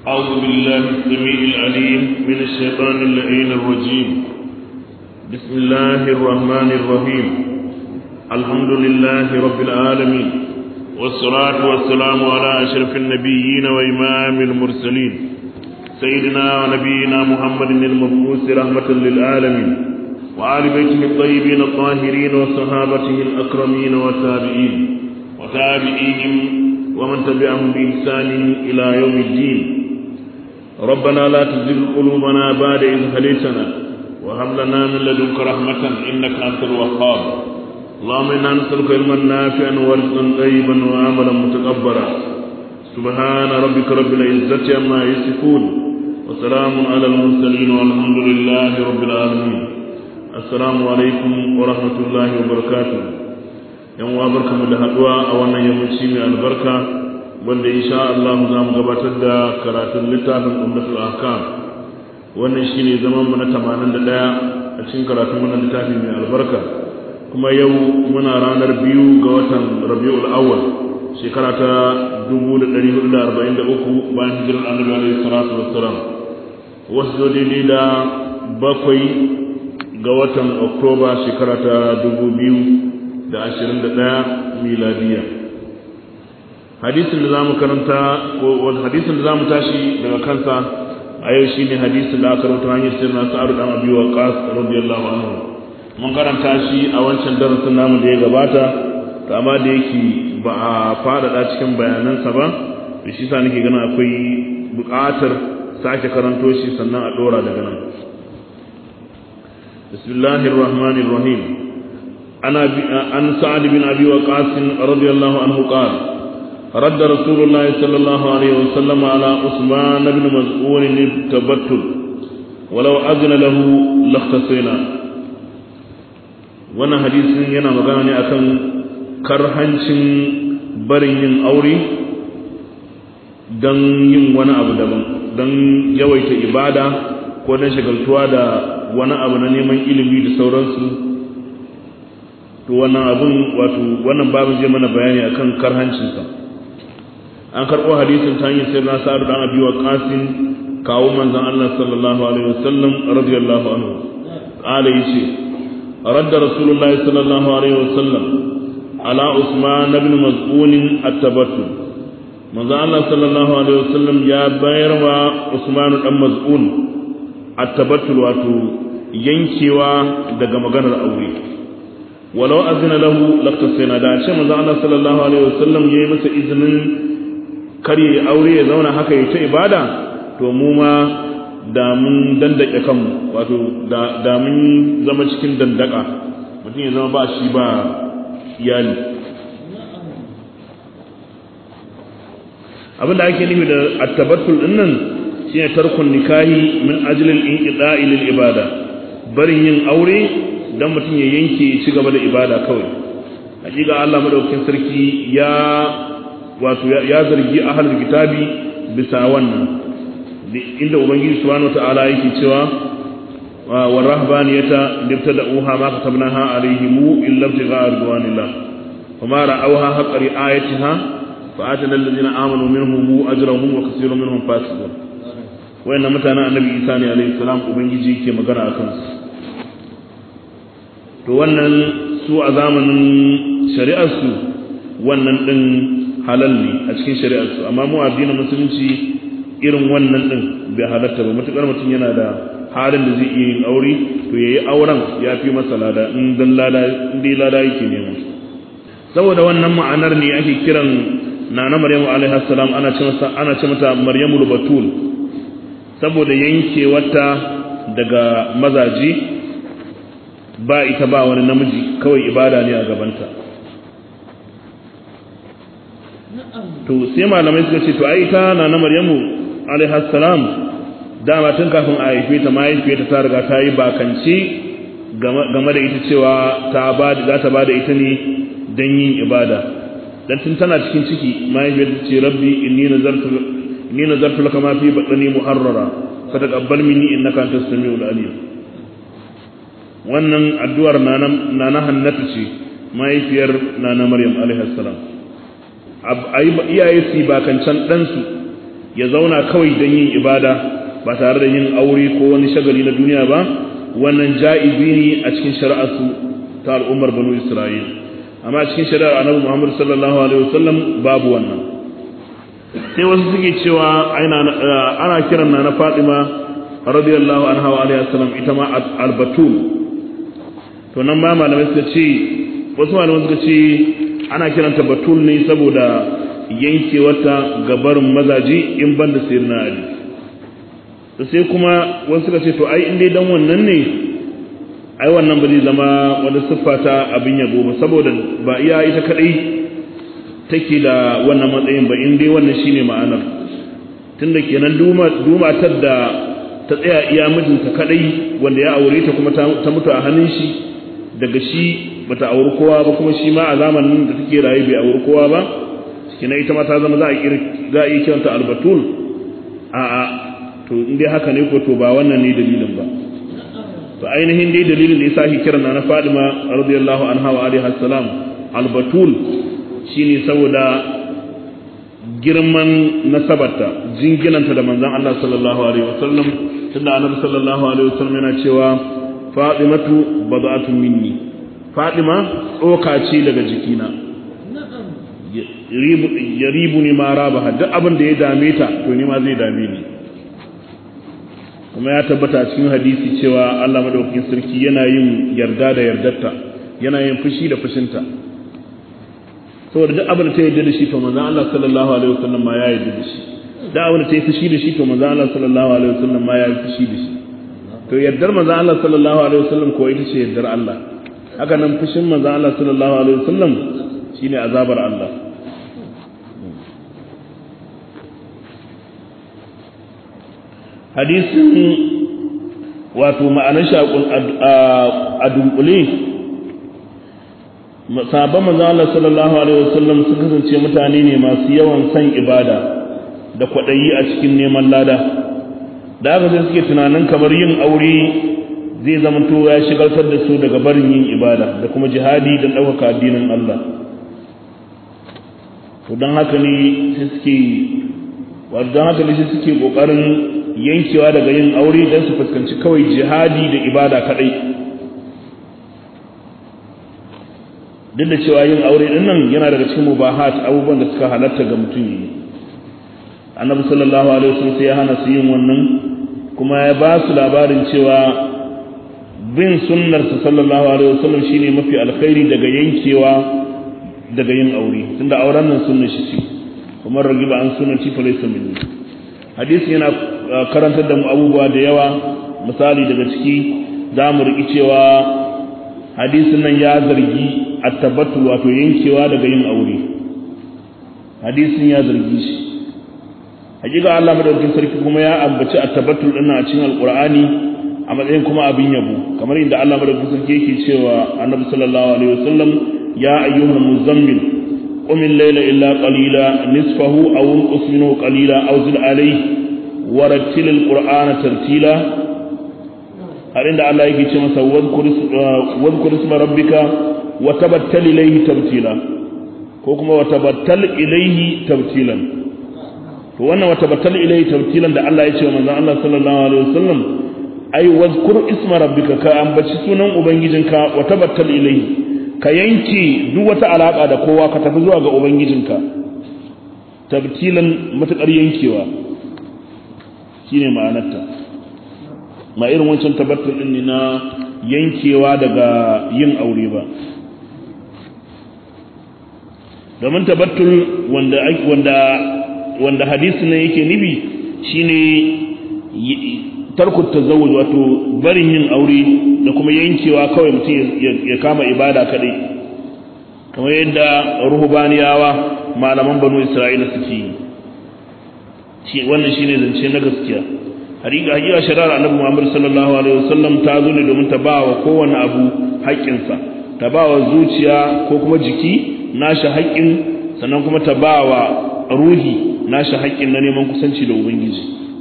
أعوذ بالله السميع العليم من الشيطان اللعين الرجيم بسم الله الرحمن الرحيم الحمد لله رب العالمين والصلاة والسلام على أشرف النبيين وإمام المرسلين سيدنا ونبينا محمد المبعوث رحمة للعالمين وآل بيته الطيبين الطاهرين وصحابته الأكرمين والتابعين وتابعيهم ومن تبعهم بإحسان إلى يوم الدين ربنا لا تزغ قلوبنا بعد إذ هديتنا وهب لنا من لدنك رحمة إنك أنت الوهاب اللهم إنا نسألك علما نافعا ورزقا طيبا وعملا متقبلا سبحان ربك رب العزة عما يصفون وسلام على المرسلين والحمد لله رب العالمين السلام عليكم ورحمة الله وبركاته yan uwa barkamu da haduwa a wannan yammaci mai albarka wanda insha Allah za mu gabatar da karatun littafin Ummatul Ahkam wannan shine zaman mu na 81 a cikin karatun wannan littafi mai albarka kuma yau muna ranar biyu ga watan Rabiul Awwal shekara ta 1443 bayan hijirar Annabi alaihi salatu wassalam wasu daidai da bakwai ga watan Oktoba shekara ta 2000 da ashirin da ɗaya miladiya hadisin da za mu karanta ko hadisin da za mu tashi daga kansa a yau shi ne hadisin da aka rubuta hanyar sirna sa'ar dan abi wa qas radiyallahu anhu mun karanta shi a wancan darasin namu da ya gabata to amma da yake ba a faɗaɗa cikin bayanansa ba da shi sa nake ganin akwai buƙatar sake karanto shi sannan a ɗora daga nan bismillahir rahmanir rahim عن سعد بن أبي وقاص رضي الله عنه قال رد رسول الله صلى الله عليه وسلم على عثمان بن مسعود التبتل ولو أذن له لاختصينا wannan hadisin yana magana ne akan karhancin barin yin aure don yin wani abu daban don yawaita ibada ko don shagaltuwa da wani abu na neman ilimi da sauransu to wannan abun wato wannan babu zai mana bayani akan karhancinsa an karɓo hadisin ta hanyar sirna sa'ad dan abi wa qasim kawo manzon Allah sallallahu alaihi wasallam radiyallahu anhu qala yace radda rasulullah sallallahu alaihi wasallam ala usman ibn maz'un at-tabattul manzon Allah sallallahu alaihi wasallam ya bayar wa usman dan maz'un at-tabattul wato yankewa daga maganar aure walau azina lahu laqtasina da ce manzo Allah sallallahu alaihi wasallam yayi masa izinin kar ya aure ya zauna haka ya ta ibada to mu ma da mun dandake kanmu wato da da mun zama cikin dandaka mutum ya zama ba shi ba iyali abinda ake nufi da at-tabattul dinnan shine tarkun nikahi min ajli al-inqida'i lil ibada barin yin aure dan mutum ya yanke ci gaba da ibada kawai hakika Allah madaukakin sarki ya wato ya zargi ahlul kitabi bisa wannan inda ubangiji subhanahu wataala yake cewa wa rahbaniyata libtada'uha ma katabnaha alaihim illa ibtigha'a ridwanillah fama ra'awha haqqa ri'ayatiha fa'atana alladhina amanu minhum ajrahum wa kaseerun minhum fasiqun wayannan mutanen annabi Isa ne alaihi salam ubangiji yake magana akan su to wannan su a zamanin shari'arsu wannan ɗin halal ne a cikin shari'arsu amma mu addinin musulunci irin wannan ɗin bai halatta ba matuƙar mutum yana da halin da zai iya yin aure to yayi auren ya fi masa lada in dan lada in dai lada yake nema saboda wannan ma'anar ne ake kiran nana maryamu alaiha salam ana ce masa ana ce mata maryamul batul saboda yankewarta daga mazaji ba ita ba wani namiji kawai ibada ne a gabanta to sai malamai suka ce to ai ita na na maryamu alaihi salam dama tun kafin a haife ta mahaifiyarta ta riga ta yi bakanci game da ita cewa ta ba za ta ba da ita ne don yin ibada dan tun tana cikin ciki mahaifiyarta ce rabbi inni nazartu inni nazartu laka ma fi batni muharrara fa taqabbal minni innaka antas samiul alim wannan addu'ar nana hannatu ce mahaifiyar nana maryam alaihi salam iyaye su ba kan can ɗansu ya zauna kawai don yin ibada ba tare da yin aure ko wani shagali na duniya ba wannan ja'izi ne a cikin shari'arsu ta al'ummar banu isra'il amma a cikin shari'ar annabi muhammad sallallahu alaihi wasallam babu wannan sai wasu suke cewa ana kiran na na fatima radiyallahu anha wa alaihi wasallam ita ma albatul to nan ma malamai suka ce wasu malamai suka ce ana kiranta batul ne saboda yankewarta gabarin mazaji in ban da sirna ali to sai kuma wasu suka ce to ai in dai dan wannan ne ai wannan ba zai zama wani siffa ta abin yabo ba saboda ba iya ita kadai take da wannan matsayin ba in dai wannan shine ma'anar tunda kenan duma dumatar da ta tsaya iya mijinta kadai wanda ya aure ta kuma ta mutu a hannun shi daga shi bata auri kowa ba kuma shi ma a zamanin da take raye bai auri kowa ba kina ita ma ta zama za a za a yi kiranta albatul a a to in dai haka ne ko to ba wannan ne dalilin ba to ainihin dai dalilin da yasa shi kiran na Fadima radiyallahu anha wa alaiha salam albatul shine saboda girman nasabarta jinginanta da manzon Allah sallallahu alaihi wasallam tunda annabi sallallahu alaihi wasallam yana cewa Fatimatu bad'atun minni Fatima tsoka ce daga jikina ya ribu ni ma rabaha duk abin da ya dame ta to ni ma zai dame ni kuma ya tabbata a cikin hadisi cewa Allah madaukakin sarki yana yin yarda da yardarta yana yin fushi da fushinta saboda duk abin da ta yarda da shi to manzon Allah sallallahu alaihi wasallam ma ya yarda da shi duk abin da ta yi fushi da shi to manzon Allah sallallahu alaihi wasallam ma ya yi fushi da shi to yardar manzon Allah sallallahu alaihi wasallam ko ita ce yardar Allah haka nan fushin manzon Allah sallallahu alaihi wasallam shine azabar Allah hadisin wato ma'anar shi a dunkule sahabban manzon Allah sallallahu alaihi wasallam sun kasance mutane ne masu yawan san ibada da kwaɗayi a cikin neman lada da haka sai suke tunanin kamar yin aure zai zamanto ya shigaltar da su daga barin yin ibada da kuma jihadi don ɗaukaka addinin Allah to don haka ne sai suke don haka ne sai suke ƙoƙarin yankewa daga yin aure don su fuskanci kawai jihadi da ibada kaɗai duk da cewa yin aure ɗin nan yana daga cikin mubahat abubuwan da suka halatta ga mutum yi annabi sallallahu alaihi wasallam sai ya hana su yin wannan kuma ya ba su labarin cewa bin sunnarsa sallallahu alaihi wasallam shine mafi alkhairi daga yankewa daga yin aure tunda auren nan sunnar shi ce kuma ragiba an sunnati fa laysa minni hadisi yana karantar da mu abubuwa da yawa misali daga ciki za mu riƙi cewa hadisin nan ya zargi attabattu wato yankewa daga yin aure hadisin ya zargi shi hakika Allah madaukakin sarki kuma ya ambaci attabattu din a cikin alqur'ani a matsayin kuma abin yabo kamar inda Allah madaukakin sarki yake cewa annabi sallallahu alaihi wasallam ya ayyuhal muzammil qum al-layla illa qalila nisfahu aw unqus minhu qalila aw zid alayhi wa rattil al-qur'ana tartila har inda Allah yake ce masa wadhkur isma rabbika wa tabattal ilayhi tabtila ko kuma wa tabattal ilayhi tabtilan to wannan wa tabattal ilayhi tabtilan da Allah ya ce wa manzon Allah sallallahu alaihi wasallam ai wadhkur isma rabbika ka ambaci sunan ubangijinka wa tabattal ilayhi ka yanke duk wata alaka da kowa ka tafi zuwa ga ubangijinka tabtilan matakar yankewa shine ma'anarta ma irin wancan tabattul din ne na yankewa daga yin aure ba domin tabattul wanda wanda wanda hadisin nan yake nufi shine tarku tazawuj wato barin yin aure da kuma yankewa kawai mutum ya kama ibada kadai kamar yadda ruhubaniyawa malaman banu isra'ila suke yi wannan shine zance na gaskiya hakika hakika shari'ar annabi Muhammad sallallahu alaihi wasallam ta zo ne domin ta bawa kowanne abu haƙƙinsa ta bawa zuciya ko kuma jiki nashi haƙƙin sannan kuma ta bawa ruhi nashi haƙƙin na neman kusanci da ubangiji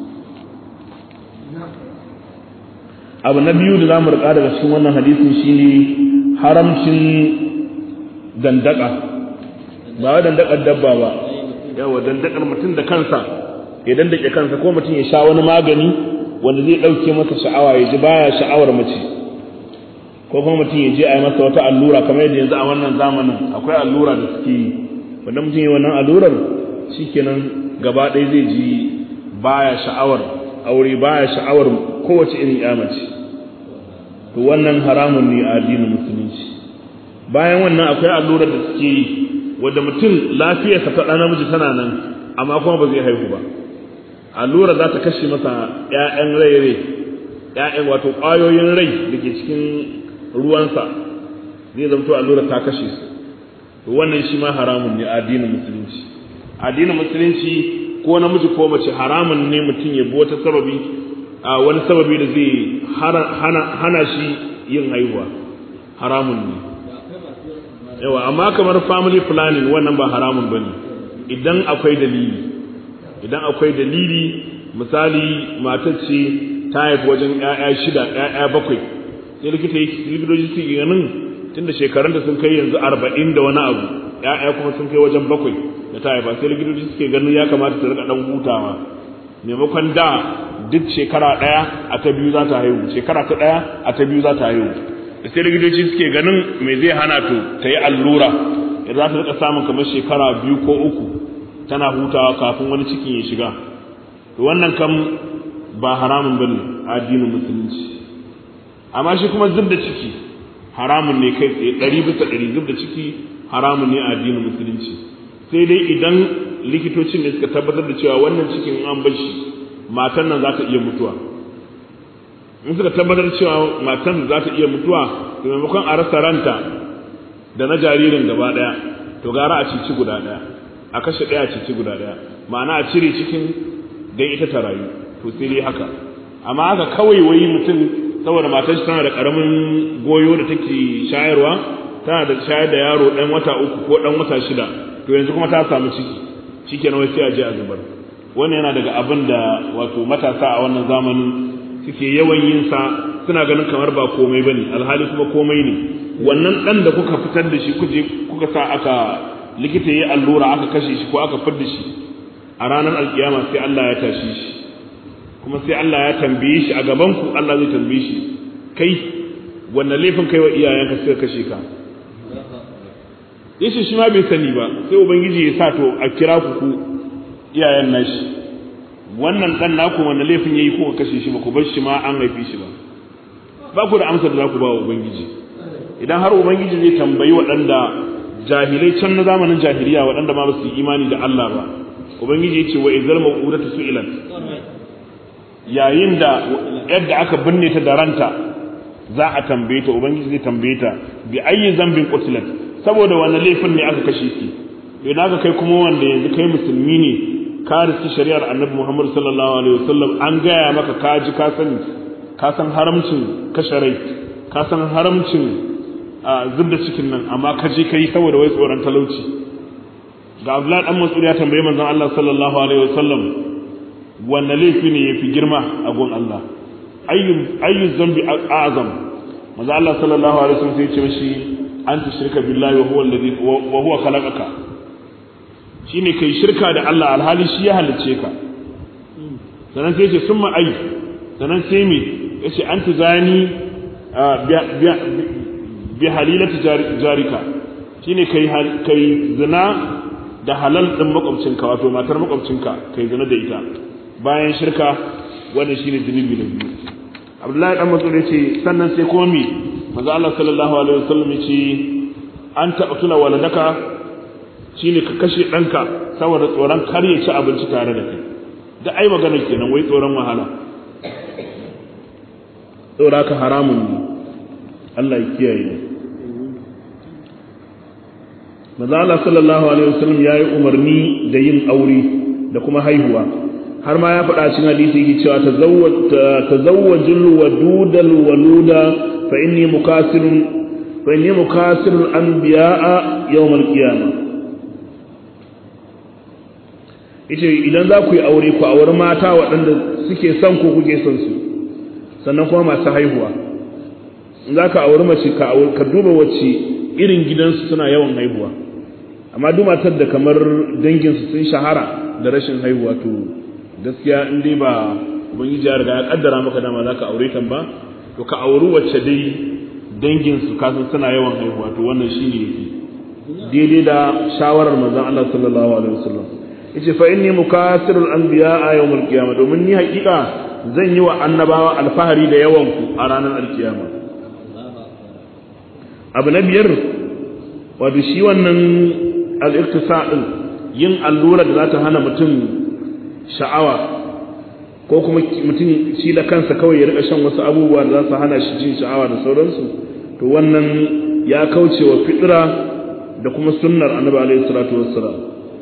abu na biyu da zamu rika daga cikin wannan hadisin shine haramcin dandaka ba wa dandakar dabba ba yawa dandakar mutum da kansa ya dandake kansa ko mutum ya sha wani magani wanda zai ɗauke masa sha'awa ya ji baya sha'awar mace ko kuma mutum ya je a yi masa wata allura kamar yadda yanzu a wannan zamanin akwai allura da suke yi wanda mutum ya wannan allurar shikenan gaba ɗaya zai ji baya sha'awar aure baya sha'awar kowace irin ya mace to wannan haramun ne a addinin musulunci bayan wannan akwai allurar da suke yi wanda mutum lafiyarsa ta ɗan namiji tana nan amma kuma ba zai haihu ba allura za ta kashe masa ‘ya'yan rai-rai ‘ya'yan wato ƙwayoyin rai da ke cikin ruwansa zai zamto allura ta kashe su to wannan shi ma haramun ne a addinin musulunci addinin musulunci ko namiji ko mace haramun ne mutum ya bi wata sababi a wani sababi da zai hana shi yin haihuwa haramun ne yawa amma kamar family planning wannan ba haramun bane idan akwai dalili idan akwai dalili misali matar ce ta haifi wajen ƴaƴa shida ƴaƴa bakwai sai likita yake likitoci su ganin tunda shekarun da sun kai yanzu arba'in da wani abu ƴaƴa kuma sun kai wajen bakwai da ta haifa sai likitoci suke ganin ya kamata ta rika dan hutawa maimakon da duk shekara ɗaya a ta biyu za ta haihu shekara ta ɗaya a ta biyu za ta haihu da sai likitoci suke ganin me zai hana to ta yi allura idan za ta rika samun kamar shekara biyu ko uku tana hutawa kafin wani cikin ya shiga to wannan kam ba haramun bane a addinin musulunci amma shi kuma zub da ciki haramun ne kai tsaye ɗari bisa ɗari zub da ciki haramun ne a addinin musulunci sai dai idan likitocin ne suka tabbatar da cewa wannan cikin an bar shi matan nan za ta iya mutuwa in suka tabbatar cewa matan za ta iya mutuwa to maimakon a rasa ranta da na jaririn gaba ɗaya to gara a cici guda ɗaya a kashe ɗaya cici guda ɗaya ma'ana a cire cikin don ita ta rayu to sai dai haka amma haka kawai wai mutum saboda matar tana da ƙaramin goyo da take shayarwa tana da shayar da yaro ɗan wata uku ko ɗan wata shida to yanzu kuma ta samu ciki shikenan wai sai a je a zubar wannan yana daga abin da wato matasa a wannan zamanin suke yawan yin sa suna ganin kamar ba komai bane alhali kuma komai ne wannan ɗan da kuka fitar da shi kuje kuka sa aka likita yi allura aka kashe shi ko aka fidda shi a ranar alkiyama sai Allah ya tashi shi kuma sai Allah ya tambaye shi a gaban ku Allah zai tambaye shi kai wannan laifin kai wa iyayenka suka kashe ka yace shi ma bai sani ba sai ubangiji ya sa to a kira ku ku iyayen nashi wannan dan naku wannan laifin yayi ko kashe shi ba ku bar shi ma an haife shi ba ba ku da amsar da za ku ba wa ubangiji idan har ubangiji zai tambayi waɗanda jahilai can na zamanin jahiliya waɗanda ma ba su yi imani da Allah ba ubangiji ya ce wa izal mawudatu su'ilat yayin da yadda aka binne ta da ranta za a tambaye ta ubangiji zai tambaye ta bi ayyi zambin qutilat saboda wannan laifin ne aka kashe ki idan aka kai kuma wanda yanzu kai musulmi ne ka riski shari'ar annabi Muhammad sallallahu alaihi wasallam an gaya maka ka ji ka sani ka san haramcin kashe rai ka san haramcin zub da cikin nan amma ka je kai saboda wai tsoron talauci ga Abdullah dan Mas'ud ya tambaye manzon Allah sallallahu alaihi wasallam wanne laifi ne yafi girma a gon Allah ayyu ayyu zambi a'zam manzon Allah sallallahu alaihi wasallam sai ya ce mishi an tushrika billahi wa huwa alladhi wa huwa khalaqaka shine kai shirka da Allah alhali shi ya halicce ka sannan sai ya ce summa ay sannan sai me yace an tuzani bi halilati jarika shine kai kai zina da halal din makwabcinka wato matar makwabcinka kai zina da ita bayan shirka wannan shine zunubi na biyu Abdullahi dan Mas'ud yace sannan sai kuma me manzo Allah sallallahu alaihi wasallam yace an taqtula waladaka shine ka kashe danka saboda tsoron kar ya ci abinci tare da kai da ai magana kenan wai tsoron wahala saboda ka haramun ne Allah ya kiyaye Maza Allah sallallahu alaihi wasallam ya yi umarni da yin aure da kuma haihuwa har ma ya faɗa cikin hadisi yake cewa tazawwajul wadudal waluda fa inni mukasirun fa inni mukasirul anbiya'a yawmal qiyamah yace idan za ku yi aure ku auri mata waɗanda suke son ku kuke son su sannan kuma masu haihuwa za ka auri mace ka duba wacce irin gidansu suna yawan haihuwa amma duk matar da kamar danginsu sun shahara da rashin haihuwa to gaskiya in dai ba ubangiji ya riga ya kaddara maka dama za ka aure ta ba to ka auri wacce dai dangin su kasan suna yawan haihuwa to wannan shine yake daidai da shawarar manzon Allah sallallahu alaihi wasallam yace fa inni mukasirul anbiya yawmul qiyamah domin ni hakika zan yi wa annabawa alfahari da yawan ku a ranar alkiyama abu na biyar wato shi wannan al-iqtisa din yin allura da za ta hana mutum sha'awa ko kuma mutum shi da kansa kawai ya rika shan wasu abubuwa da za su hana shi jin sha'awa da sauransu to wannan ya kauce wa fitra da kuma sunnar annabi alaihi salatu wassalam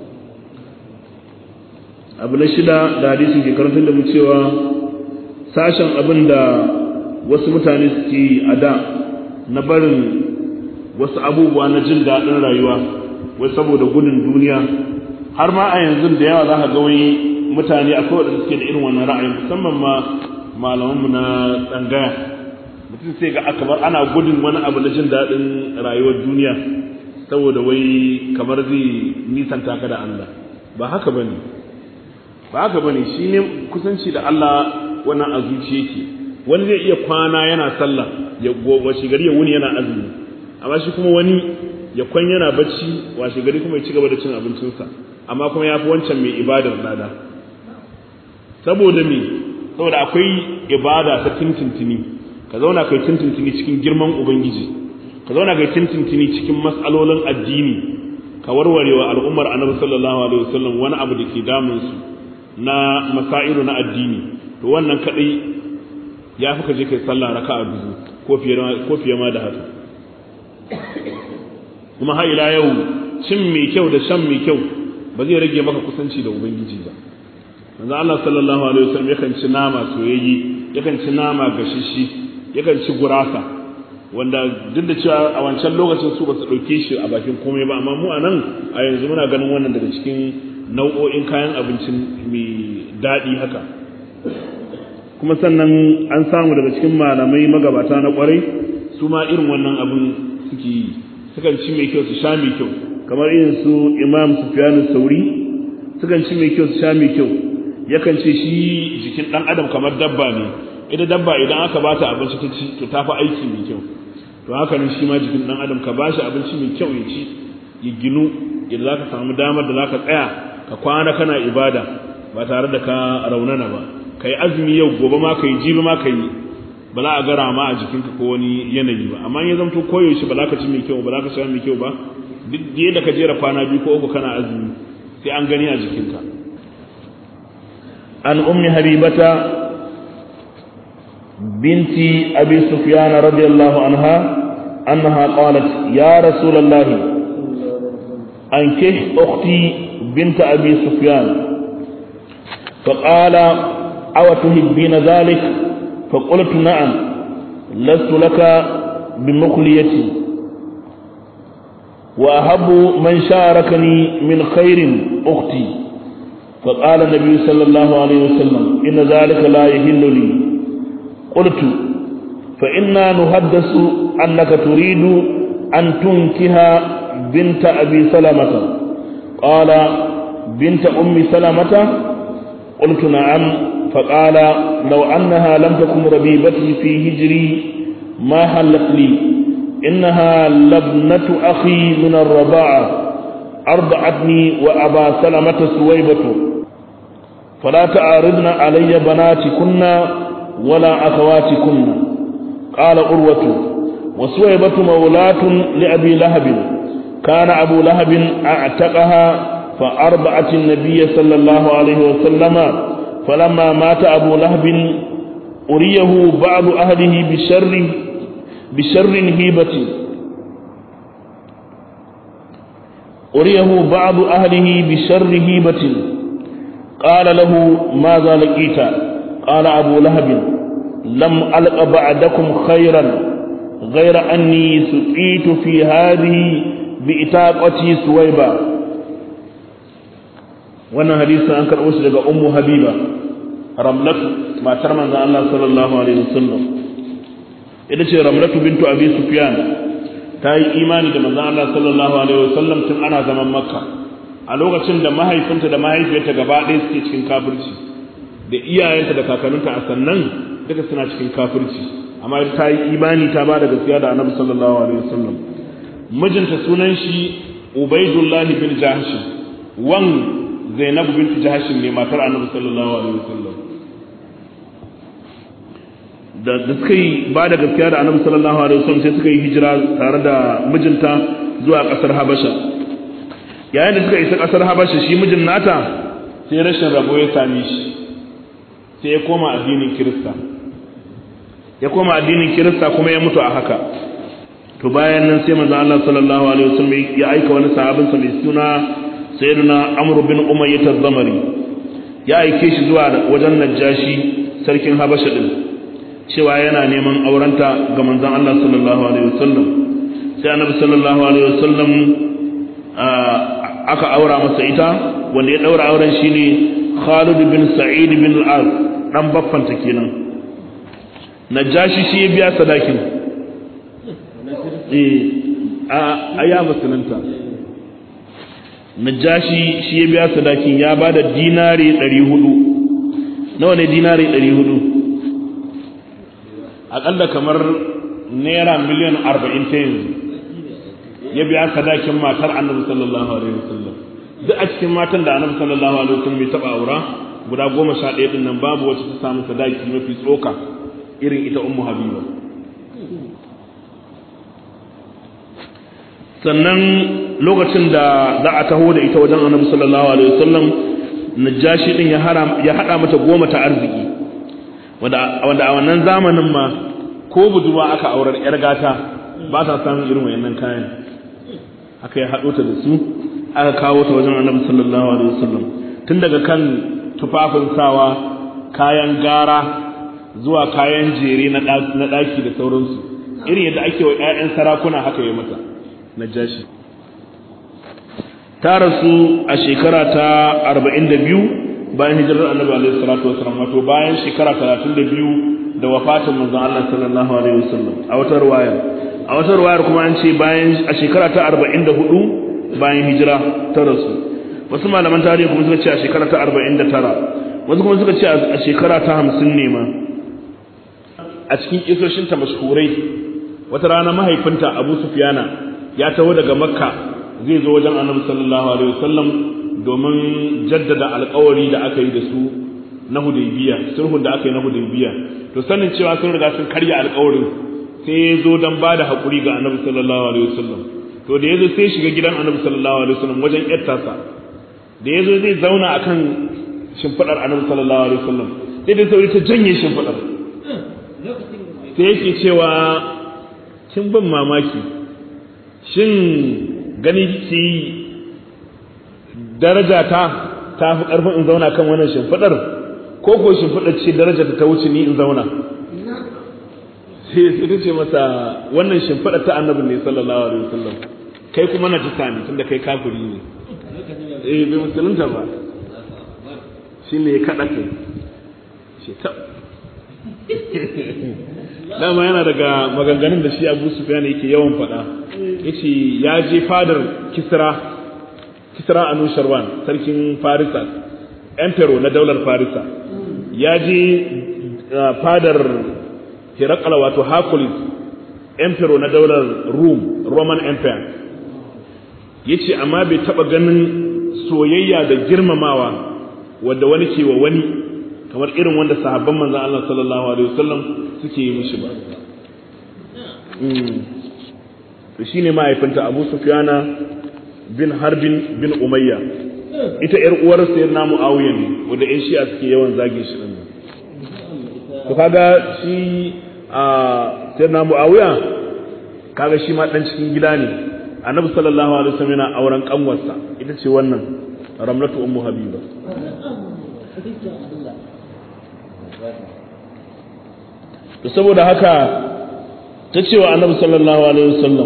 abu na shida da hadisi ke karantar da mu cewa sashen abin da wasu mutane suke yi a da na barin wasu abubuwa na jin daɗin rayuwa wai saboda gudun duniya har ma a yanzu da yawa za ka ga wai mutane akwai waɗanda suke da irin wannan ra'ayin musamman ma malamanmu na tsangaya mutum sai ga kamar ana gudun wani abu na jin daɗin rayuwar duniya saboda wai kamar zai nisanta ka da Allah ba haka bane ba haka bane shine kusanci da Allah wannan a zuciya yake wani zai iya kwana yana sallah ya washe gari ya wuni yana azumi amma shi kuma wani ya kwan yana bacci washe gari kuma ya ci gaba da cin abincinsa amma kuma ya fi wancan mai ibadar lada saboda me saboda akwai ibada ta tintintini ka zauna kai tintintini cikin girman ubangiji ka zauna kai tintintini cikin mas'alolin addini ka warwarewa al'ummar annabi sallallahu alaihi wasallam wani abu da ke damun su na masailu na addini to wannan kadai ya fi ka je kai sallah raka'a biyu ko fiye ko fiye ma da haka kuma har ila yau cin mai kyau da shan mai kyau ba zai rage maka kusanci da ubangiji ba manzo Allah sallallahu alaihi wasallam yakan ci nama soyayye yakan ci nama gashishi yakan ci gurasa wanda duk da cewa a wancan lokacin su ba su dauke shi a bakin komai ba amma mu a nan a yanzu muna ganin wannan daga cikin nau'o'in kayan abincin mai daɗi haka kuma sannan an samu daga cikin malamai magabata na kwarai su ma irin wannan abin suke yi sukan ci mai kyau su sha mai kyau kamar irin su imam sufyan sauri sukan ci mai kyau su sha mai kyau yakan ce shi jikin dan adam kamar dabba ne ita dabba idan aka bata abinci ta ci to ta fi aiki mai kyau to haka ne shi ma jikin dan adam ka bashi abinci mai kyau ya ci ya ginu idan zaka samu damar da zaka tsaya ka kwana kana ibada ba tare da ka raunana ba kai azumi yau gobe ma kai jibi ma kai ba za a gara ma a jikinka ko wani yanayi ba amma ya zamto koyaushe ba za ka ci mai kyau ba za ka sha mai kyau ba duk yadda ka jera kwana biyu ko uku kana azumi sai an gani a jikinka an ummi habibata binti abi sufyan radiyallahu anha annaha qalat ya rasulullah ankih ukhti bint abi sufyan فقال أو تحبين ذلك فقلت نعم لست لك بمخليتي وأحب من شاركني من خير أختي فقال النبي صلى الله عليه وسلم إن ذلك لا يهل لي قلت فإنا نحدث أنك تريد أن تنكها بنت أبي سلمة قال بنت أم سلمة قلت نعم فقال لو أنها لم تكن ربيبتي في هجري ما حلت لي إنها لابنة أخي من الرضاعة أرضعتني وأبا سلمة سويبة فلا تعارضن علي بناتكن ولا أخواتكن قال أروة وسويبة مولاة لأبي لهب كان أبو لهب أعتقها فأربعت النبي صلى الله عليه وسلم فلما مات أبو لهب أريه بعض أهله بشر بشر هيبة أريه بعض أهله بشر هيبة قال له ماذا لقيت قال أبو لهب لم ألق بعدكم خيرا غير أني سقيت في هذه بإتاقتي سويبا wannan hadisin an karɓo shi daga ummu habiba ramlatu matar manzon Allah sallallahu alaihi wasallam ita ce ramlatu bintu abi sufyan ta yi imani da manzon Allah sallallahu alaihi wasallam tun ana zaman makka a lokacin da mahaifinta da mahaifiyarta gaba ɗaya suke cikin kafirci da iyayenta da kakanninta a sannan duka suna cikin kafirci amma ta yi imani ta ba da gaskiya da annabi sallallahu alaihi wasallam mijinta sunan shi ubaidullah bin jahsh wan zainab bint jahsh ne matar annabi sallallahu alaihi wasallam da da suka yi ba da gaskiya da annabi sallallahu alaihi wasallam sai suka yi hijira tare da mijinta zuwa kasar habasha yayin da suka isa kasar habasha shi mijin nata sai rashin rabo ya same shi sai ya koma addinin kirista ya koma addinin kirista kuma ya mutu a haka to bayan nan sai manzo Allah sallallahu alaihi wasallam ya aika wani sahabin sa mai suna sayyidina Amr bin Umayyah az-Zamari ya aike shi zuwa wajen Najashi sarkin Habasha din cewa yana neman aurenta ga manzon Allah sallallahu alaihi wasallam sai annabi sallallahu alaihi wasallam aka aura masa ita wanda ya daura auren shine Khalid bin Sa'id bin al-Az dan baffanta kenan Najashi shi ya biya sadakin eh a ya musulunta Najashi shi ya biya sadakin ya bada dinari 400 nawa ne dinari 400 akalla kamar naira miliyan 40 ta yanzu ya biya sadakin matar annabi sallallahu alaihi wasallam duk a cikin matan da annabi sallallahu alaihi wasallam bai taba aura guda goma sha ɗaya ɗin nan babu wacce ta samu sadaki mafi tsoka irin ita ummu habiba sannan lokacin da za a taho da ita wajen annabi sallallahu alaihi wasallam najashi din ya haram ya hada mata goma ta arziki wanda wanda a wannan zamanin ma ko budurwa aka aurar yar gata ba ta samun irin wayannan kayan aka ya hado ta da su aka kawo ta wajen annabi sallallahu alaihi wasallam tun daga kan tufafin sawa kayan gara zuwa kayan jere na ɗaki da sauransu irin yadda ake wa 'ya'yan sarakuna haka yi mata na jashi ta rasu a shekara ta 42 bayan hijirar annabi alaihi salatu wasallam wato bayan shekara 32 da wafatin manzon Allah sallallahu alaihi wasallam a wata ruwaya a wata ruwayar kuma an ce bayan a shekara ta 44 bayan hijira ta rasu wasu malaman tarihi kuma suka ce a shekara ta 49 wasu kuma suka ce a shekara ta 50 ne ma a cikin kisoshinta mashhurai wata rana mahaifinta Abu Sufyana ya taho daga Makka zai zo wajen Annabi sallallahu alaihi wasallam domin jaddada alƙawari da aka yi da su na Hudaybiya sulhun da aka yi na Hudaybiya to sanin cewa sun riga sun karya alƙawarin sai ya zo don bada hakuri ga Annabi sallallahu alaihi wasallam to da yazo sai shiga gidan Annabi sallallahu alaihi wasallam wajen yattasa da yazo zai zauna akan shimfidar Annabi sallallahu alaihi wasallam sai da sauri ta janye shimfidar sai yake cewa kin ban mamaki shin gani ki daraja ta ta fi karfin in zauna kan wannan shimfidar ko ko shimfidar ce daraja ta wuce ni in zauna sai sai ce masa wannan shimfidar ta annabi ne sallallahu alaihi wasallam kai kuma na jita ne tunda kai kafiri ne eh bai musulunta ba shine ya kada kai shi ta dama yana daga maganganun da shi Abu Sufyan yake yawan faɗa yace ya je fadar Kisra Kisra Anusharwan sarkin Farisa emperor na daular Farisa ya je fadar Herakla wato Hercules emperor na daular Rome Roman Empire yace amma bai taba ganin soyayya da girmamawa wanda wani ke wa wani kamar irin wanda sahabban manzon Allah sallallahu alaihi wasallam suke yi mishi ba to shine mahaifinta Abu Sufyana bin Harbin bin Umayya ita ƴar uwar sayyidina Muawiya ne wanda ƴan Shi'a suke yawan zage shi din to kaga shi a sayyidina Muawiya kaga shi ma dan cikin gida ne Annabi sallallahu alaihi wasallam yana auren kanwarsa ita ce wannan Ramlatu ummu Habiba to saboda haka ta cewa annabi sallallahu alaihi wasallam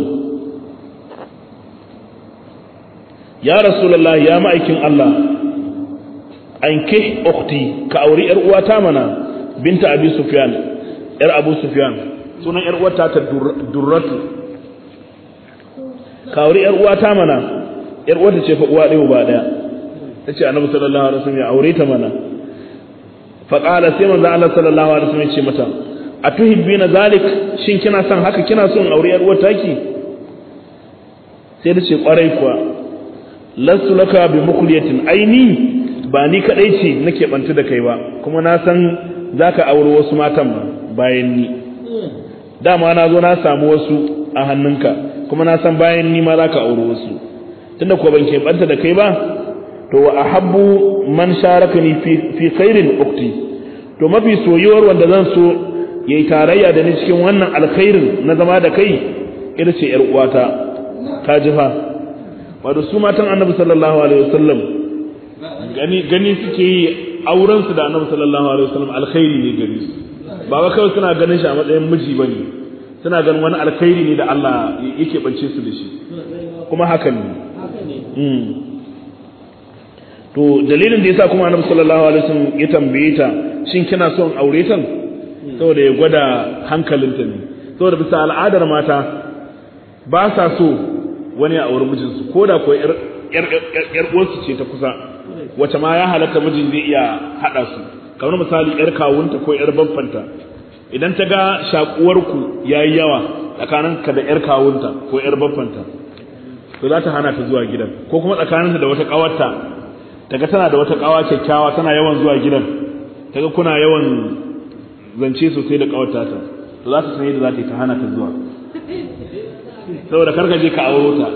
ya rasulullahi ya ma'aikin Allah an ke ukhti ka auri yar uwata mana binta abi sufyan yar abu sufyan sunan yar uwata ta durratu ka auri yar uwata mana yar uwata ce fa uwa ɗaya ba ɗaya tace annabi sallallahu alaihi wasallam ya aure ta mana fa qala sai manzo Allah sallallahu alaihi wasallam ya ce mata atuhibbina zalik shin kina son haka kina son aure yar uwar taki sai da ce kwarai kuwa lasu laka bi mukhliyatin aini ba ni kadai ce nake banta da kai ba kuma na san zaka aure wasu matan ba bayan ni dama na zo na samu wasu a hannunka kuma na san bayan ni ma zaka aure wasu tunda ko ban ke banta da kai ba to wa ahabbu man sharakani fi fi khairin ukti to mafi soyuwar wanda zan so yayi tarayya da ni cikin wannan alkhairin na zama da kai ita ce yar uwata ka ji fa wato su matan annabi sallallahu alaihi wasallam gani gani suke yi auren su da annabi sallallahu alaihi wasallam alkhairi ne gari su ba wai kawai suna ganin shi a matsayin miji bane suna ganin wani alkhairi ne da Allah yake bance su da shi kuma hakan ne to dalilin da yasa kuma annabi sallallahu alaihi wasallam ya tambaye ta shin kina son aure ta saboda ya gwada hankalinta ne saboda bisa al'adar mata ba sa so wani a aure mijinsu ko da ko yar uwarsu ce ta kusa wace ma ya halatta mijin zai iya haɗa su kamar misali yar kawunta ko yar babfanta idan ta ga shakuwarku ya yi yawa tsakaninka da yar kawunta ko yar babfanta to za ta hana ta zuwa gidan ko kuma tsakaninta da wata ƙawarta ta ga tana da wata ƙawa kyakkyawa tana yawan zuwa gidan ta ga kuna yawan zance sosai da ƙawarta ta to za ta san yadda za ta yi ta hana ta zuwa saboda karka je ka auro ta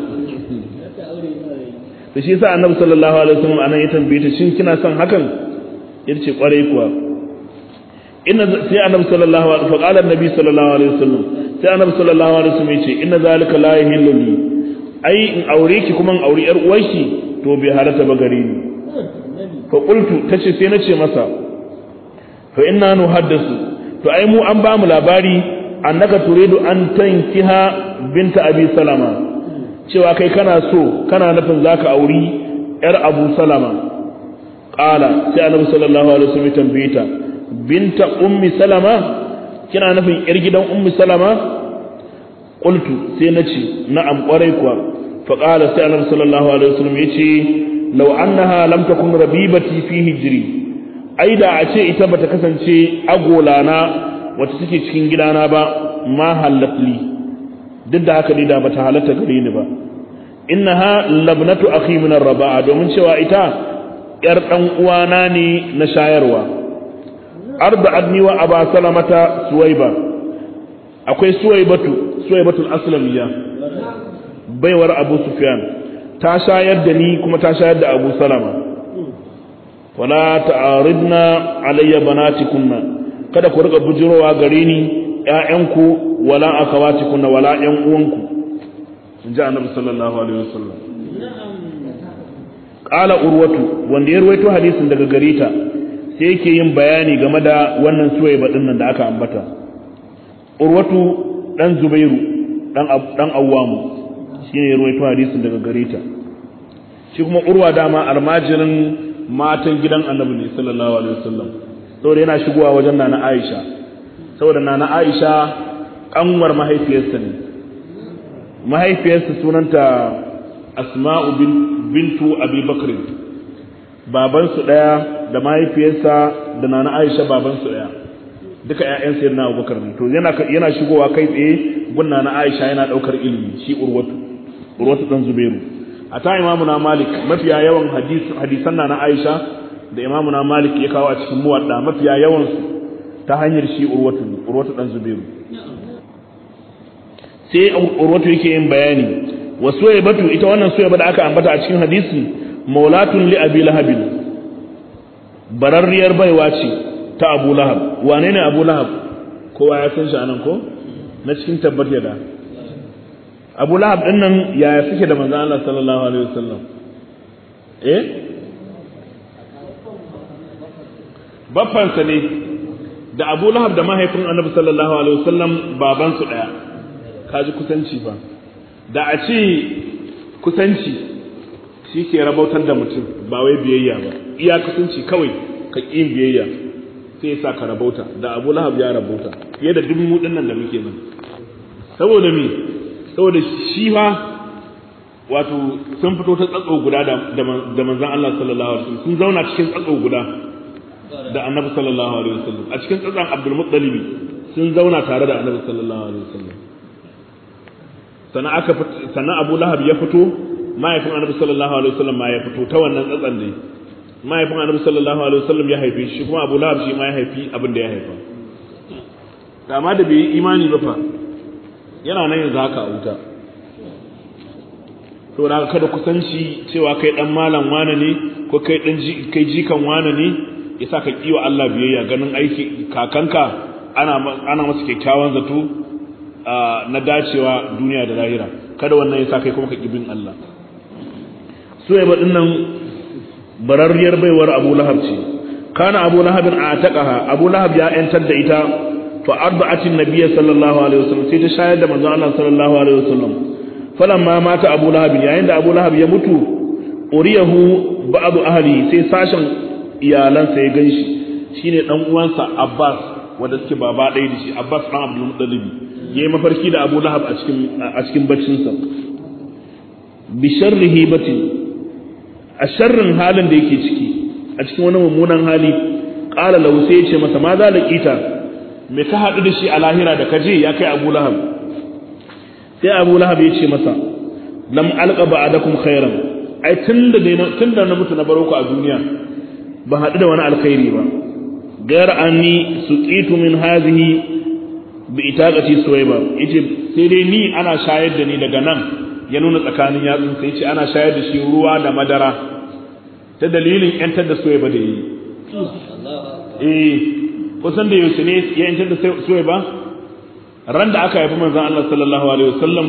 da shi yasa annabi sallallahu alaihi wasallam anan ya tambaye ta shin kina son hakan yace kwarai kuwa inna sai annabi sallallahu alaihi wasallam qala annabi sallallahu alaihi wasallam sai annabi sallallahu alaihi wasallam yace inna zalika la yahillu li ai in aure ki kuma in aure yar uwarki to bai halatta ba gare ni fa qultu tace sai nace masa fa inna nuhaddasu to ai mu an ba mu labari annaka turidu an tankiha binta abi salama cewa kai kana so kana nufin zaka auri yar abu salama qala sai annabi sallallahu alaihi wasallam tambaye ta binta ummi salama kina nufin yar gidan ummi salama qultu sai nace na'am kwarai kuwa fa qala sai annabi sallallahu alaihi wasallam yace law annaha lam takun rabibati fi hijri ai da a ce ita bata kasance agolana wata take cikin gidana ba ma halatli duk da haka ni da bata halatta gare ni ba innaha labnatu akhi min ar-raba'a domin cewa ita yar dan uwana ne na shayarwa arba'adni wa aba salamata suwaiba akwai suwaibatu suwaibatul aslamiyya baiwar abu sufyan ta shayar da ni kuma ta shayar da abu salama wala ta'aridna alayya banatikunna kada ku riga bujirowa gare ni ƴaƴanku wala akhawatikunna wala ƴan uwanku in ji annabi sallallahu alaihi wasallam qala urwatu wanda ya ruwaito hadisin daga gare ta sai yake yin bayani game da wannan suwaiba din nan da aka ambata urwatu dan zubairu dan dan awwamu shine ya ruwaito hadisin daga gare ta shi kuma urwa dama almajirin matan gidan annabi ne sallallahu alaihi wasallam saboda yana shigowa wajen nana Aisha saboda nana Aisha kanwar mahaifiyarsa ne mahaifiyarsa sunanta Asma'u bintu Abi Bakr baban su daya da mahaifiyarsa da nana Aisha baban su daya duka ƴaƴan sayyidina Abubakar ne to yana yana shigowa kai tsaye gun nana Aisha yana daukar ilimi shi Urwatu Urwatu dan Zubairu a ta imamu na Malik mafiya yawan hadisan na na Aisha da imamu na Malik ya kawo a cikin muwadda mafiya yawan su ta hanyar shi Urwatu Urwatu dan Zubairu sai Urwatu yake yin bayani wa Suwaybatu ita wannan Suwayba da aka ambata a cikin hadisi maulatun li Abi Lahab bararriyar baiwa ce ta Abu Lahab wane ne Abu Lahab kowa ya san shi anan ko na cikin tabbatar da abu lahab ɗin nan yaya suke da manzan Allah sallallahu alaihi wasallam eh baffansa ne da abu lahab da mahaifin annabi sallallahu alaihi wasallam babansu ɗaya kaji kusanci ba da a ce kusanci shi ke rabautar da mutum ba wai biyayya ba iya kusanci kawai ka ƙin biyayya sai ya sa ka rabauta da abu lahab ya rabauta fiye da dubu ɗin nan da muke nan saboda me saboda shi fa wato sun fito ta tsatso guda da manzan Allah sallallahu alaihi wasallam sun zauna cikin tsatso guda da annabi sallallahu alaihi wasallam a cikin tsatsan abdul muttalib sun zauna tare da annabi sallallahu alaihi wasallam sannan aka sannan abu lahab ya fito mahaifin annabi sallallahu alaihi wasallam ma ya fito ta wannan tsatsan ne mahaifin annabi sallallahu alaihi wasallam ya haife shi kuma abu lahab shi ma ya haifi abin da ya haifa amma da bai yi imani ba fa yana nan yanzu haka a wuta to da kada kusanci cewa kai dan malam wane ne ko kai dan kai jikan wane ne yasa ka kiwa Allah biyayya ganin aiki kakanka ana ana masa kyakkyawan zato na dacewa duniya da lahira kada wannan yasa kai kuma ka kibin Allah so ya badin nan bararriyar baiwar Abu Lahab ce kana Abu Lahab a taqaha Abu Lahab ya yantar da ita fa arba'atin nabiyyi sallallahu alaihi wasallam sai ta shayar da manzon Allah sallallahu alaihi wasallam falamma mata Abu Lahab yayin da Abu Lahab ya mutu uriyahu ba'd ahli sai sashen iyalansa ya ganshi shine dan uwansa Abbas wanda suke baba ɗaya da shi Abbas dan Abdul Muttalib yayi mafarki da Abu Lahab a cikin a cikin baccin sa bi sharrihi batin a sharrin halin da yake ciki a cikin wani mummunan hali qala lahu sai ya ce masa ma za laqita me ka haɗu da shi a lahira da kaje ya kai Abu Lahab sai Abu Lahab ya ce masa lam alqa ba'dakum khairan ai tunda da tunda na mutu na baro ku a duniya ba haɗu da wani alkhairi ba gar anni suqitu min hadhihi bi itaqati suwayba yace sai dai ni ana shayar da ni daga nan ya nuna tsakanin yatsun sai yace ana shayar da shi ruwa da madara ta dalilin yantar da suwayba da yi eh kusan da yaushe ne ya yantar da suwayba ran da aka haifi manzon Allah sallallahu alaihi wasallam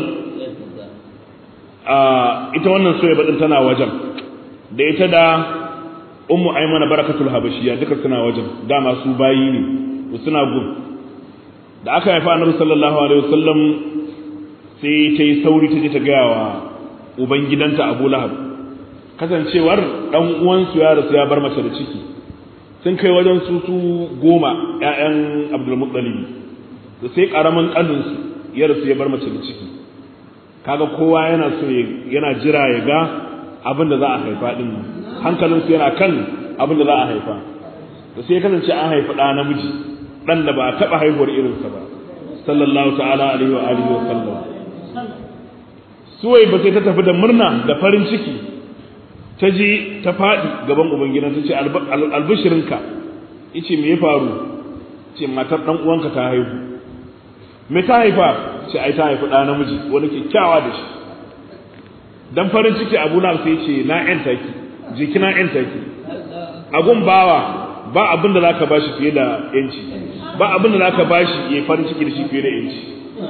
a ita wannan suwayba din tana wajen da ita da ummu aymana barakatul habashiya duka suna wajen dama su bayi ne suna gun da aka haifa annabi sallallahu alaihi wasallam sai ta yi sauri ta je ta gaya wa uban gidanta Abu Lahab kasancewar dan uwansu ya rasu ya bar mace da ciki sun kai wajen su su goma ƴaƴan Abdul Muttalib da sai karamin kanin su ya rasu ya bar mace da ciki kaga kowa yana so yana jira ya ga abin da za a haifa din nan hankalinsu yana kan abin da za a haifa da sai kasance an haifi ɗa namiji ɗan da ba a taɓa haihuwar irinsa ba sallallahu ta'ala alaihi wa alihi wa sallam suwai ba sai ta tafi da murna da farin ciki ta ji ta faɗi gaban ubangidan ta ce albishirinka yace me ya faru ce matar ɗan uwanka ta haihu me ta haifa ce ai ta haifi ɗa namiji wani kyakkyawa da shi dan farin ciki abu na sai ce na ƴanta ki jiki na ƴanta ki agun bawa ba abin da zaka bashi fiye da yanci ba abin da zaka bashi ya farin ciki da shi fiye da yanci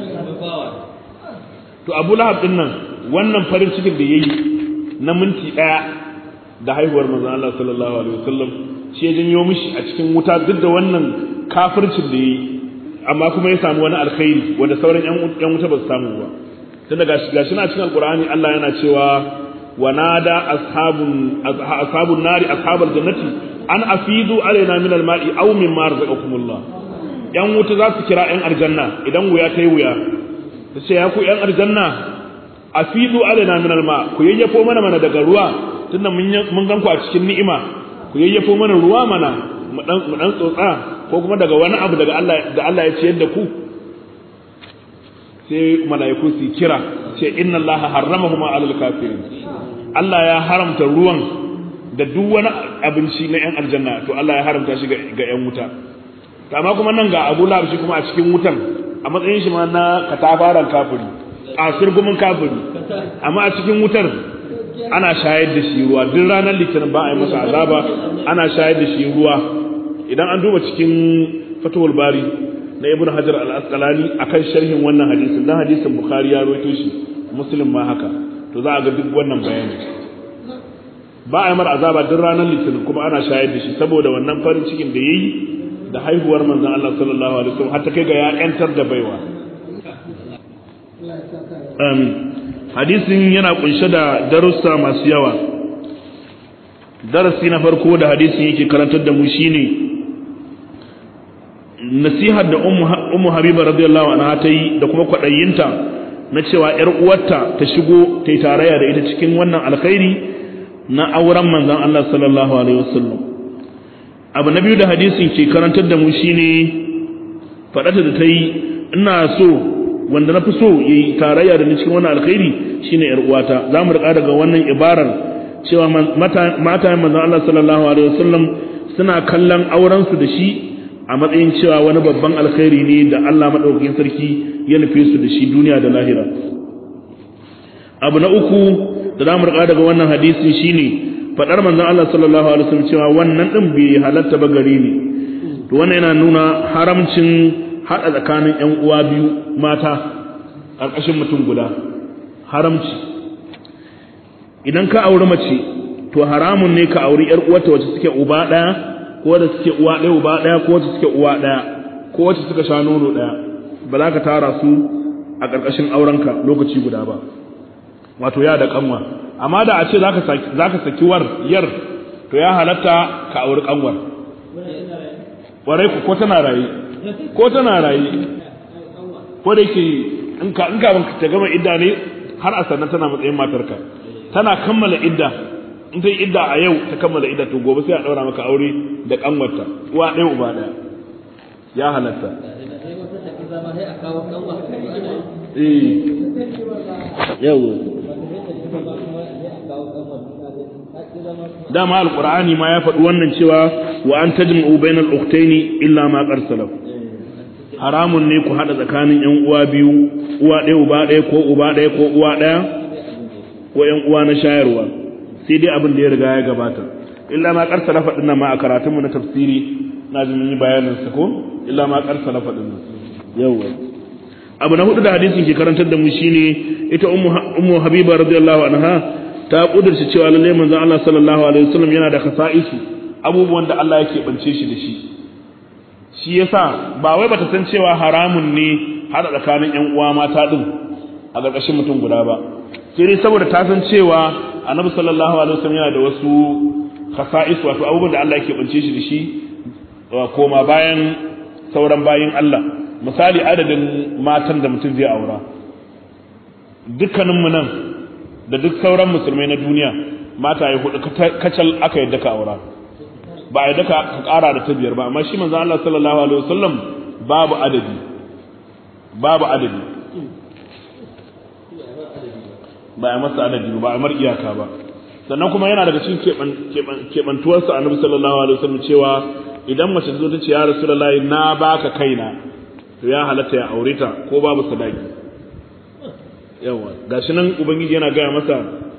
to Abu Lahab din nan wannan farin cikin da yayi na minti daya da haihuwar manzon Allah sallallahu alaihi wasallam shi ya janyo mishi a cikin wuta duk da wannan kafircin da yayi amma kuma ya samu wani alkhairi wanda sauran yan wuta ba su samu ba tunda gashi gashi na cikin alqur'ani Allah yana cewa ونادى أصحاب أصحاب النار أصحاب الجنة أن أفيدوا علينا من الماء أو مما رزقكم الله ‘yan wuta za su kira ‘yan aljanna idan wuya ta yi wuya ta ce ya ku ‘yan aljanna a fidu alina min alma ku yayyafo mana mana daga ruwa tunda mun gan ku a cikin ni'ima ku yayyafo mana ruwa mana mu dan tsotsa ko kuma daga wani abu daga Allah da Allah ya ciyar da ku sai mala'iku su kira ce inna Allah harramahuma alal kafirin Allah ya haramta ruwan da duk wani abinci na ‘yan aljanna to Allah ya haramta shi ga ‘yan wuta amma kuma nan ga abu lahab shi kuma a cikin wutan a matsayin shi ma na katafaran kafiri a sirgumin kafiri amma a cikin wutar ana shayar da shi ruwa duk ranar litinin ba a yi masa azaba ana shayar da shi ruwa idan an duba cikin fatawul bari na ibn hajar al-asqalani akan sharhin wannan hadisin dan hadisin bukhari ya rawaito shi muslim ma haka to za a ga duk wannan bayani ba a yi mar azaba duk ranar litinin kuma ana shayar da shi saboda wannan farin cikin da yayi da haihuwar manzon Allah sallallahu alaihi wasallam har ta kai ga ya yantar da baiwa amin hadisin yana kunshe da darussa masu yawa darasi na farko da hadisin yake karantar da mu shine nasihar da ummu habiba radiyallahu anha ta yi da kuma kwadayinta na cewa ‘yar uwarta ta shigo ta yi tarayya da ita cikin wannan alkhairi na auren manzan Allah sallallahu Alaihi wasallam abu na biyu da hadisin ke karantar da mu shine faɗata da ta yi ina so wanda na fi so ya yi tarayya da ni cikin wannan alkhairi shine yar uwata za mu riƙa daga wannan ibarar cewa mata manzon Allah sallallahu alaihi wasallam suna kallon auren su da shi a matsayin cewa wani babban alkhairi ne da Allah madaukakin sarki ya nufe su da shi duniya da lahira abu na uku da za mu riƙa daga wannan hadisin shine faɗar manzon Allah sallallahu alaihi wasallam cewa wannan din bai halatta ba gare ni to wannan yana nuna haramcin haɗa tsakanin ƴan uwa biyu mata ƙarƙashin mutum guda haramci idan ka auri mace to haramun ne ka auri ƴar uwarta wacce suke uba ɗaya ko da suke uwa ɗaya uba ɗaya ko wacce suke uwa ɗaya ko wacce suka sha nono ɗaya ba za ka tara su a ƙarƙashin aurenka lokaci guda ba wato ya da kanwa amma da a ce za ka saki war yar to ya halatta ka auri kanwar warai ku ko tana raye ko tana raye ko da yake in ka in ka ta gama idda ne har a sannan tana matsayin matarka tana kammala idda in ta yi idda a yau ta kammala idda to gobe sai a daura maka aure da kanwarta uwa ɗaya uba ɗaya ya halatta eh yawo dama alqur'ani ma ya faɗi wannan cewa wa an tajma'u bainal ukhtaini illa ma qad salaf haramun ne ku hada tsakanin yan uwa biyu uwa ɗaya uba ɗaya ko uba ɗaya ko uwa ɗaya ko yan uwa na shayarwa sai dai abin da ya riga ya gabata illa ma qad salaf din nan ma a karatunmu na tafsiri na ji mun yi bayanin sa ko illa ma qad salaf din nan yawa abu na hudu da hadisin ke karantar da mu shine ita ummu habiba radiyallahu anha ta kudurci cewa lalle manzon Allah sallallahu alaihi wasallam yana da khasa'isu abubuwan da Allah yake bance shi da shi shi yasa ba wai bata san cewa haramun ne hada tsakanin ƴan uwa mata din a ƙarƙashin mutum guda ba sai dai saboda ta san cewa annabi sallallahu alaihi wasallam yana da wasu khasa'isu wato abubuwan da Allah yake bance shi da shi koma bayan sauran bayin Allah misali adadin matan da mutum zai aura dukkaninmu nan da duk sauran musulmai na duniya mata ya hudu kacal aka yadda ka aura ba a yadda ka kara da ta biyar ba amma shi manzo Allah sallallahu alaihi wasallam babu adadi babu adadi ba a masa adadi ba a mar iyaka ba sannan kuma yana daga cikin keɓantuwarsa annabi sallallahu alaihi wasallam cewa idan mace zo ta ce ya rasulullahi na baka kaina to ya halatta ya aure ta ko babu sadaki yawa gashi nan ubangiji yana gaya masa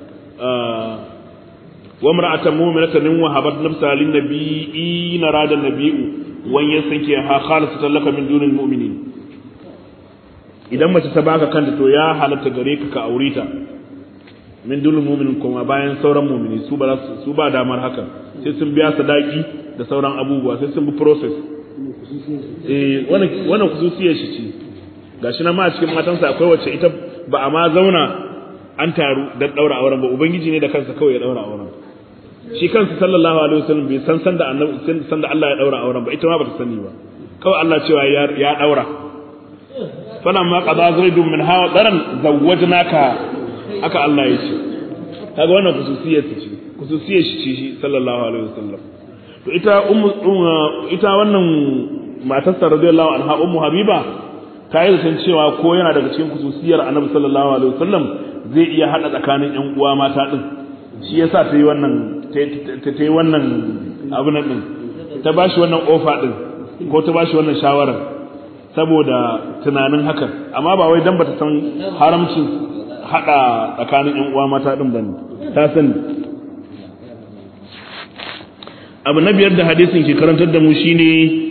wa mar'atan mu'minatan wa habat nafsa lin nabiyyi narada nabiyyu wan yasanki ha khalisatan laka min dunil mu'minin idan mace ta baka kanta to ya halatta gare ka ka aure ta min dunil mu'minin kuma bayan sauran mu'mini su ba su ba damar haka sai sun biya sadaki da sauran abubuwa sai sun bi process eh wannan wannan kususiyar shi ce gashi nan ma a cikin matansa akwai wacce ita ba a ma zauna an taru don ɗaura auren ba ubangiji ne da kansa kawai ya ɗaura auren shi kansa sallallahu alaihi wasallam bai san san da annabi san da Allah ya ɗaura auren ba ita ma bata sani ba kawai Allah cewa ya ya ɗaura falan ma qada zaidun min hawa daran zawwajnaka aka Allah ya ce kaga wannan khususiyar ce khususiyar shi ce shi sallallahu alaihi wasallam to ita ummu ita wannan matarsa radiyallahu anha ummu habiba ta yi zaton cewa ko yana daga cikin kususiyar annabi sallallahu alaihi wasallam zai iya hada tsakanin ƴan uwa mata din shi yasa ta yi wannan ta yi wannan abu nan din ta bashi wannan ofa din ko ta bashi wannan shawarar saboda tunanin hakan amma ba wai dan bata san haramcin hada tsakanin ƴan uwa mata din bane ta sani abu na biyar da hadisin ke karantar da mu shine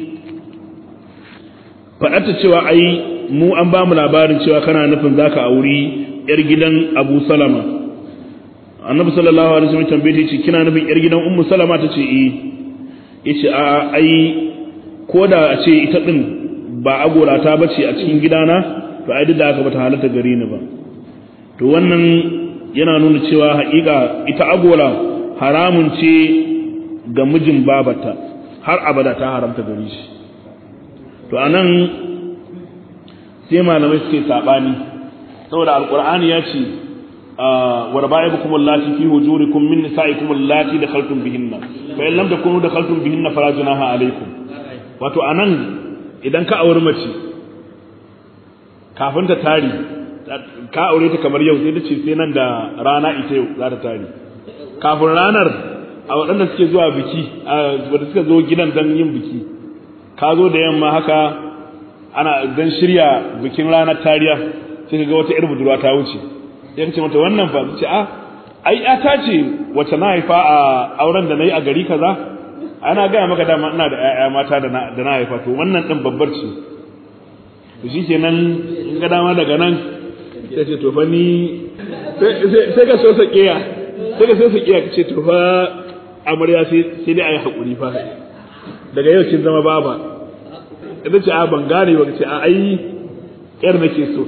faɗata cewa ai mu an ba mu labarin cewa kana nufin zaka auri yar gidan Abu Salama Annabi sallallahu alaihi wasallam tambaye ce kina nufin yar gidan Ummu Salama tace eh yace a ai koda a ce ita din ba agora ta bace a cikin gidana to ai duk da haka bata halatta gare ni ba to wannan yana nuna cewa haƙiƙa ita agora haramun ce ga mijin babata har abada ta haramta gare shi to anan sai malamai suke sabani saboda alqur'ani ya ce wa rabaibukum allati fi hujurikum min nisaikum allati dakhaltum bihinna fa in lam takunu dakhaltum bihinna fala junaha alaikum wato anan idan ka auri mace kafin ta tari ka aure ta kamar yau sai ta ce sai nan da rana ita yau za ta tari kafin ranar a waɗanda suke zuwa biki a wadda suka zo gidan don yin biki ka zo da yamma haka ana don shirya bikin ranar tariya sai ka ga wata irin budurwa ta wuce ya ce mata wannan fa ce a ai ta ce wacce na haifa a auren da na yi a gari kaza ana gaya maka dama ina da 'ya'ya mata da na haifa to wannan ɗin babbar ce to shi ke nan in ga dama daga nan sai ce to fa ni sai ka so sa kiya sai ka so sa kiya ka ce to fa amarya sai dai a yi haƙuri fa daga yau kin zama baba ita ce a ban gane ba ce a ai yar nake so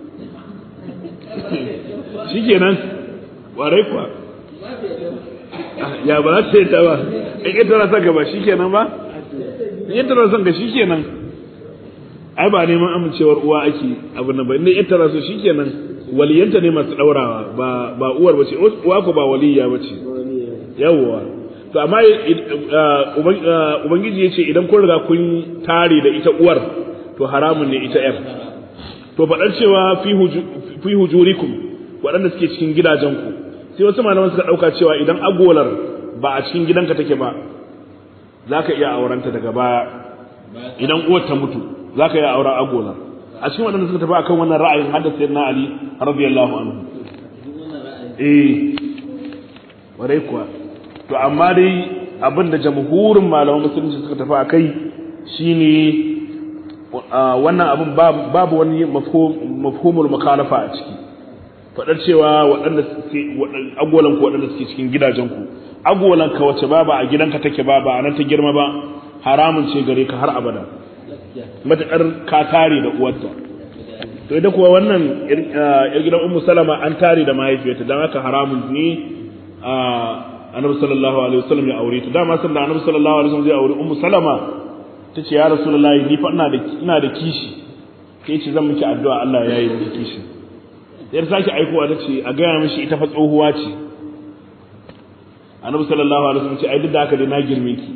shi kenan warai kuwa ya ba za ta yi ta ba in ita na son ka ba shi kenan ba in ita na son ka shi kenan ai ba neman amincewar uwa ake abu na ba inda ita na so shi kenan waliyanta ne masu ɗaurawa ba uwar ba ce uwa ko ba waliya ba ce yawwa to amma ubangiji ya ce idan kun riga kun tare da ita uwar to haramun ne ita yar to faɗar cewa fi hujurikum waɗanda suke cikin gidajenku sai wasu malaman suka ɗauka cewa idan agolar ba a cikin gidanka take ba za ka iya aurenta daga baya idan uwar ta mutu za ka iya auren agolar a cikin waɗanda suka tafi akan wannan ra'ayin haddasa na ali radiyallahu anhu eh warai kuwa to amma dai abin da jamhurin malaman musulunci suka tafi a kai shine wannan abin babu wani mafhumul makalafa a ciki faɗar cewa waɗanda suke agwalan ku waɗanda suke cikin gidajen ku agwalan ka wace ba a gidanka take ba ba nan ta girma ba haramun ce gare ka har abada matuƙar ka tare da uwarta to idan kuwa wannan yar gidan ummu salama an tare da mahaifiyarta dan haka haramun ne annabi sallallahu alaihi wasallam ya aure ta dama sanda annabi sallallahu alaihi wasallam zai aure ummu salama tace ya rasulullahi ni fa ina da ina da kishi kai ce zan miki addu'a Allah ya yi miki kishi sai sake aikowa tace a ga mishi ita fa tsohuwa ce annabi sallallahu alaihi wasallam ce ai duk da haka dai na girme ki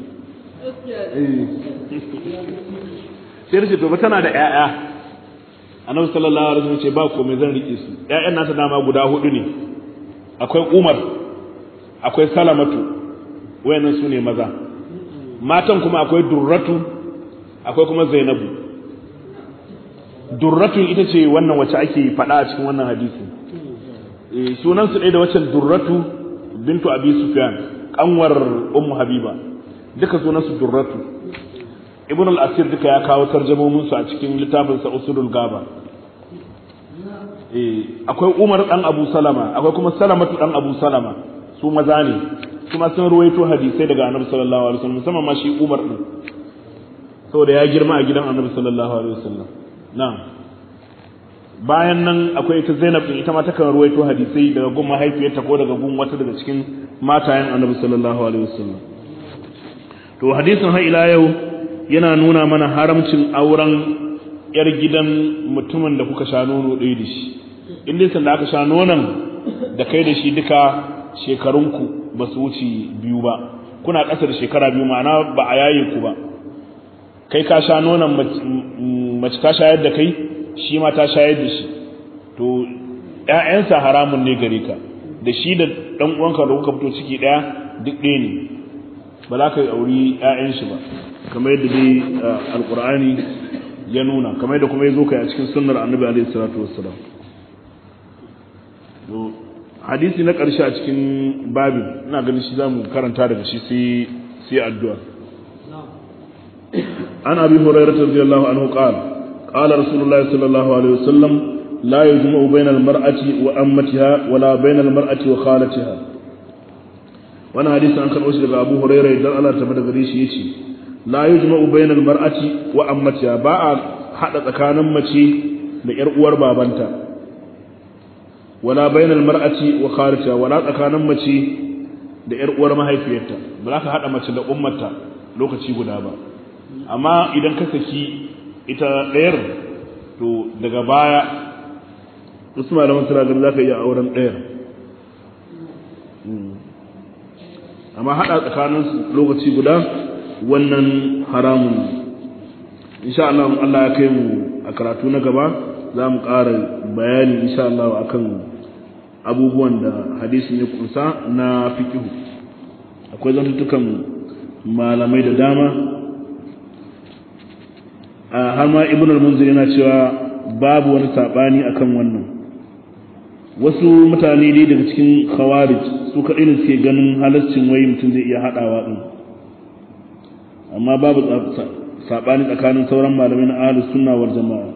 sai ce to ba tana da ƴaƴa annabi sallallahu alaihi wasallam ce ba komai zan rike su ƴaƴan nata dama guda hudu ne akwai Umar akwai salamatu wayannan su ne maza matan kuma akwai durratu akwai kuma zainabu durratu ita ce wannan wacce ake faɗa a cikin wannan hadisi e, sunan su ɗaya da waccan durratu bintu abi sufyan kanwar ummu habiba duka sunan su durratu ibn al-asir duka ya kawo tarjamomin su a cikin littafin sa usulul gaba e, akwai umar dan abu salama akwai kuma salamatu dan abu salama su maza ne kuma sun ruwaito hadisai daga annabi sallallahu alaihi wasallam musamman ma shi Umar din saboda ya girma a gidan annabi sallallahu alaihi wasallam na'am bayan nan akwai ita Zainab din ita ma takan ruwaito hadisai daga gun mahaifiyarta ko daga gun wata daga cikin matayen annabi sallallahu alaihi wasallam to hadisin har ila yau yana nuna mana haramcin auren yar gidan mutumin da kuka sha nono ɗaya da shi in dai sanda aka sha nonon da kai da shi duka shekarunku ba su wuce biyu ba kuna ƙasa da shekara biyu ma'ana ba a yaye ku ba kai ka sha nonon mace ta shayar da kai shi ma ta shayar da shi to ƴaƴansa haramun ne gare ka da shi da ɗan uwanka da kuka fito ciki ɗaya duk ɗaya ne ba za ka auri ƴaƴan shi ba kamar yadda dai alƙur'ani ya nuna kamar yadda kuma ya zo kai a cikin sunnar annabi alaihi salatu wassalam hadisi na ƙarshe a cikin babin ina ganin shi zamu karanta daga shi sai sai addu'a an abi hurairah radiyallahu anhu qala qala rasulullahi sallallahu alaihi wasallam la yujma'u bayna al-mar'ati wa ammatiha wa la bayna al-mar'ati wa khalatiha wannan hadisi an karɓo shi daga Abu Hurairah idan Allah ta bada gare shi yace la yujma'u bayna al-mar'ati wa ammatiha ba a hada tsakanin mace da yar uwar babanta wala bainal mar'ati wa kharija wala tsakanin mace da yar uwar mahaifiyarta ba za ka hada mace da ummarta lokaci guda ba amma idan ka saki ita ɗayar to daga baya wasu malaman suna ganin za ka iya auren ɗayar amma hada tsakanin lokaci guda wannan haramun insha Allah Allah ya kai mu a karatu na gaba za mu ƙara bayani insha Allah akan abubuwan da hadisin ya kunsa na fikihu akwai zantutukan malamai da dama har ma ibn al-munzir yana cewa babu wani sabani akan wannan wasu mutane ne daga cikin khawarij su kaɗai ne suke ganin halaccin wai mutum zai iya haɗawa ɗin amma babu sabani tsakanin sauran malamai na ahlus sunna wal jama'a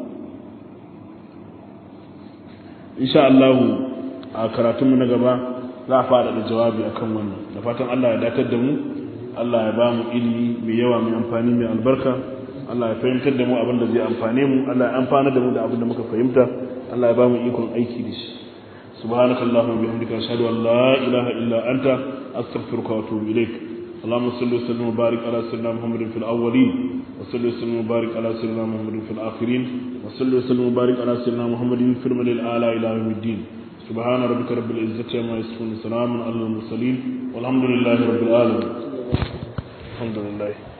insha Allah a karatunmu na gaba za a fara da jawabi akan wannan da fatan Allah ya datar da mu Allah ya ba mu ilimi mai yawa mai amfani mai albarka Allah ya fahimtar da mu abin da zai amfane mu Allah ya amfana da mu da abin da muka fahimta Allah ya ba mu ikon aiki da shi subhanakallahumma bihamdika ashhadu an la ilaha illa anta astaghfiruka wa atubu ilaik اللهم صل وسلم وبارك على سيدنا محمد في الاولين وصل وسلم وبارك على سيدنا محمد في الاخرين وصل وسلم وبارك على سيدنا محمد في الملل الاعلى الى يوم الدين سبحان ربك رب العزه عما يصفون سلام على المرسلين والحمد لله رب العالمين الحمد لله